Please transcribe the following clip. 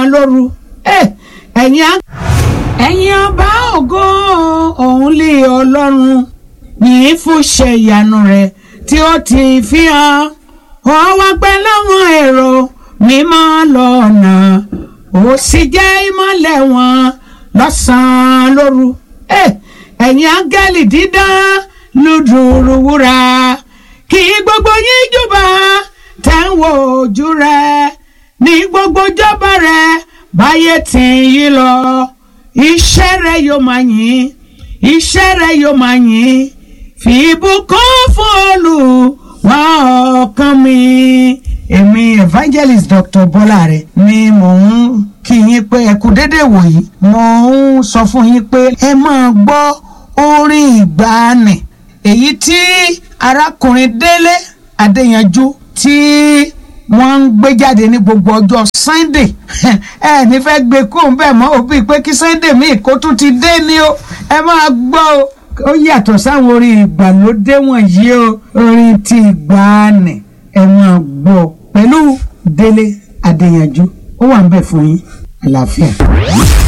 lóru ẹ̀yin á ẹ̀yin ọba ògo òun lè ọlọ́run yìí fún ṣe ìyanu rẹ̀ tí ó ti fi hàn ó wá pẹ́ láwọn èrò mímọ́ lọ́nà ó sì jẹ́ ìmọ́lẹ̀ wọn lọ́sàn-án lóru ẹ̀yin áńgẹ́lì dídán lùdùrù wúrà kí gbogbo yín júbà tẹ́ ń wo ojú rẹ̀ ní gbogbo jọba rẹ̀ báyé tí yí lọ iṣẹ́ rẹ̀ yóò máa yìn iṣẹ́ rẹ̀ yóò máa yìn fi ìbùkún fún Olúwa ọkàn mi. èmi evangelist Dr. Bọ́láre ni mò ń kí yín pé ẹ kú déédéé wòyí mo ń sọ fún yín pé ẹ máa gbọ́ orin ìgbàanì èyí tí arákùnrin Délé Adéyanjú tí wọ́n ń gbé jáde ní gbogbo ọjọ́ Sunday ẹ ní fẹ́ gbé kó ń bẹ̀ mọ́ òbí pé kí Sunday míì kó tún ti dé ni o ẹ máa gbọ́ o ó yàtọ̀ sáwọn orin ìgbàlódé wọ̀nyí o orin ti ìgbàanì ẹ máa gbọ́ pẹ̀lú Délé Adéyanjú ó wà ń bẹ̀ fún yín àlàáfíà.